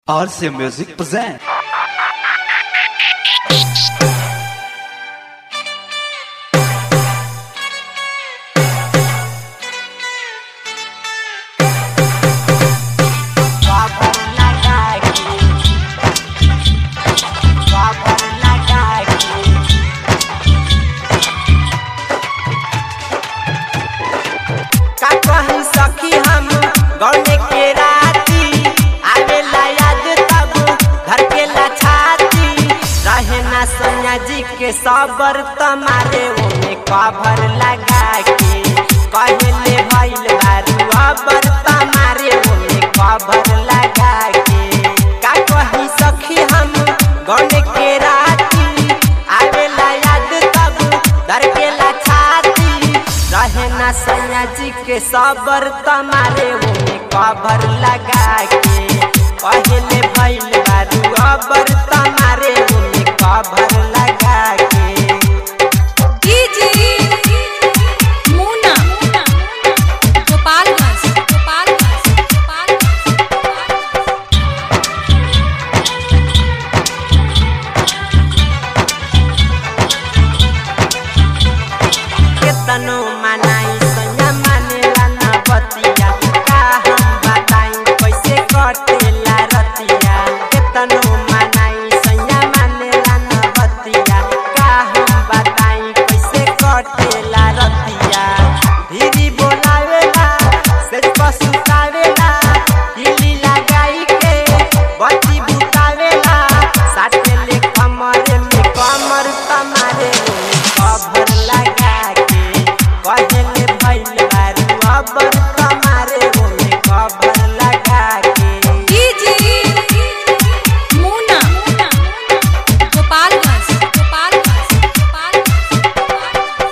RC Music present. का कहीं सखी हम गौने के राती आवेला याद तब घर के लाछाती रहे ना सोनिया जी के सबर तमारे ओमे कभर लगा के कहले भइल बारू अबर तमारे ओमे कभर लगा के का कहीं सखी हम गौने के राती आवेला याद तब घर के लाछाती रहे ना सैया जी के सबर तमारे ओमे कबर लगा के पहले भइल बारू अबर तमारे ओमे कबर लगा के डीजे मुना गोपालगंज गोपालगंज गोपालगंज केतनो मनाई सैया मानेला ना बतिया का हम बताई कैसे कटेला रतिया केतनो मनाई सैया मानेला ना बतिया का हम बताई कैसे कटेला रतिया धीरी बोलावेला से पसुतावेला हिली लगाई के बत्ती बुतावेला साथे ले कमर में कमर तमारे कभर लगा के कहले भइल बारू अबर तमारे ओमे कभर लगा के डीजे मुना गोपालगंज गोपालगंज गोपालगंज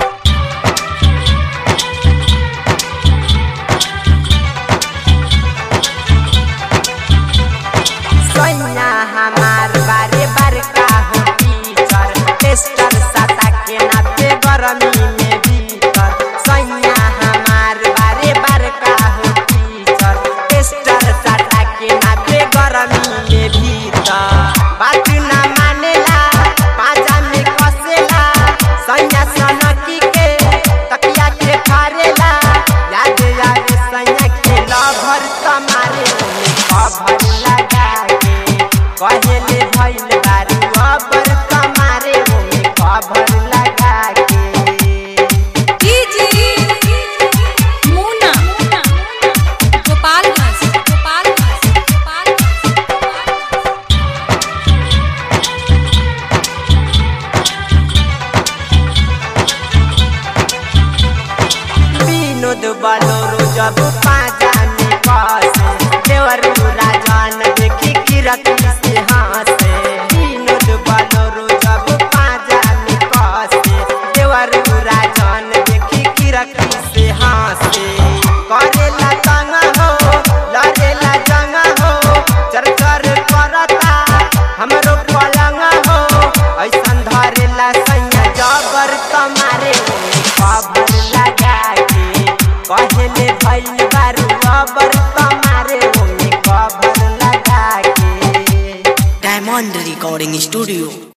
सैया हमार बारे बार का हो टीचर टेस्टर साता के नाते गरमी में भीतर सैया हमार बारे बार का हो टीचर टेस्टर साता के नाते गरमी में भीतर बात ना मानेला पाजा में कसेला सैया सनकी के तकिया के फारेला याद आवे सैया के लभर तमारे ओमे कभर लगा के कहले भइल बारू अबर तमारे ओमे कभर लगा के डीजे मुना गोपालगंज गोपालगंज गोपालगंज विनोद बलोरो जब पाजा में कसे देवर राजन देखी किरत से हंसे विनोद बलोरो जब पाजा में कसे देवर राजन देखी किरत से हंसे करेला तंग हो लड़ेला जंग हो चर चर करता हमरो पलंग हो ऐसन धरेला सैया जबर तमारे ओमे कबर लगा के कहले भइल बारू अबर तमारे ओमे कबर लगा के Diamond Recording Studio.